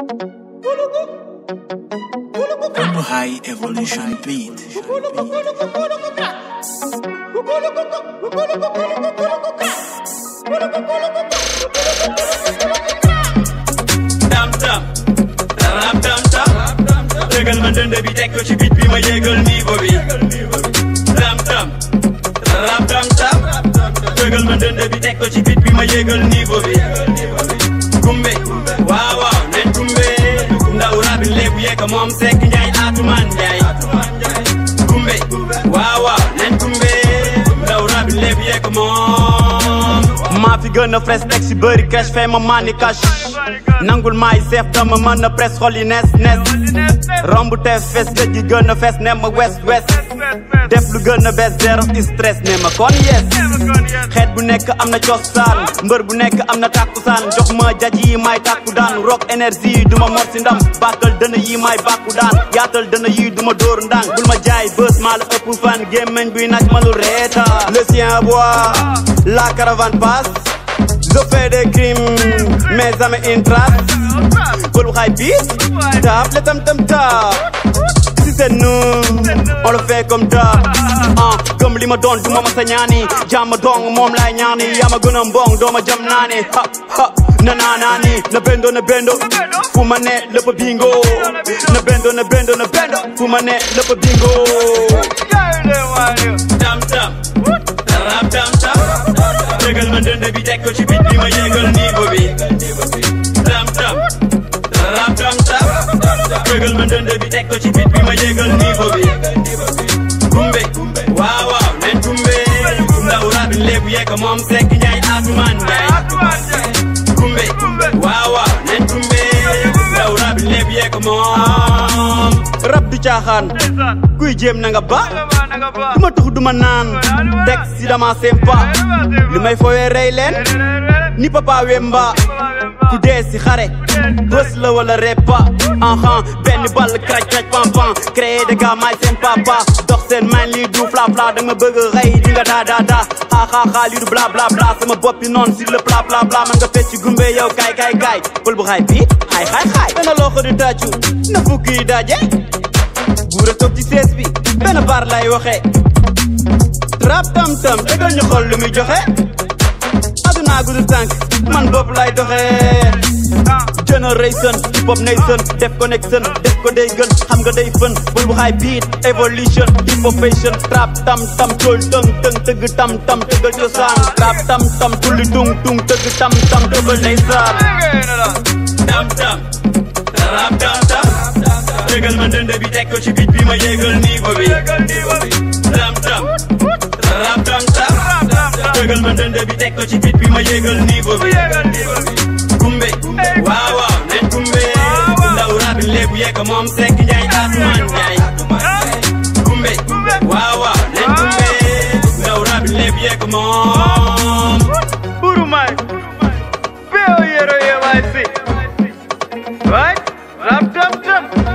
Humble High Evolution Beat. tam tam rap tam tam dëggal ma dënd bi teg ko ci bit bi ma yégal niveau bi tam tam rap tam tam dëggal ma dënd bi teg ko ci bit bi ma yégal niveau bi kumbe waaw waaw nen kumbe ndaw rabin lébu yeeka moom sekk njaay atuman njaay kumbe waaw waaw nen kumbe ndaw rabin lébu yeeka moom maa fi gën a fres teg si bëri cash fay ma mani cash nangul maay seef dama mën a presse xol yi nees nees romb te fes géej gi gën a fes ne ma west west def lu gën a bees zero stress ne ma kon yes xeet bu nekk am na cosaan mbër bu nekk am na tàkkusaan jox ma jaj yi may tàkku daan rock énergie du ma mor si ndam bàkkal dëna yi may bàkku daan yaatal dëna yi du ma dóor ndànk bul ma jaay bës maa la ëpp fan gémmeñ buy naaj ma lu reeta le sien bois la caravane passe je fais des crimes mais jamais une trace bul xaay biit taap le tam tam taap si c'est nous on le fait comme d'hab ah gëm li ma doon du ma masa ñaani jàmm dong moom laay ñaani yaa ma gën a mbong doo ma jam naani ha ha na naa naani na bendo na bendo fu ma ne lépp bingo na bendo na bendo na bendo fu ma ne lépp bingo tam tam rap tam tam dëggal ma dënd bi teg ko ci bit bi ma yégal niveau bi tam tam rap tam tam dëggal ma dënd bi teg ko ci bit bi ma yégal niveau bi kumbe waaw waaw nen kumbe ndaw rabin lébu yeeka moom sekk njaay atuman njaay kumbe waaw waaw nen kumbe ndaw rabin lébu yeeka moom rab du caaxaan kuy jéem na nga ba du ma tux du ma naan teg si dama sempa li may fooyee rey leen ni papa wemba ku dee si xare bës la wala repa enhan benn ball kraj kraj pam pam créé de gars may seen papa dox seen man lii du fla fla da nga bëgg a rey di nga daa daa daa xaa xaa xaa lii du bla bla bla sama boppi noonu si le bla bla bla man nga fecc gumbe yow kaay kaay kaay pël bu xaay bii xaay xaay xaay benn loxo di tàccu na fukki yi daje buura toog ci sees bi benn baar lay waxee rap tam tam dëggal ñu xool lu muy joxe aduna gudu tànk man bopp lay doxee generation hip hop nation def connection def ko day gën xam nga day fën bul bu xaay beat evolution hip hop fashion rap tam tam tool tëng tëng tëgg tam tam tëggal cosaan rap tam tam tulli tung tung tëgg tam tam tëggal ndeysaan tam tam rap tam tam dëggal ma dënd bi teg ko ci bit bi ma yégal niveau bi tam tam rap tam tam dëggal ma dënd bi teg ko ci bit bi ma yégal niveau bi kumbe waaw waaw nen kumbe ndaw rabin lébu yeeka moom sekk njaay atuman njaay kumbe waaw waaw nen kumbe ndaw rabin lébu yeeka moom Burumai. Peo yero ye waisi. Right? Rap tam tam.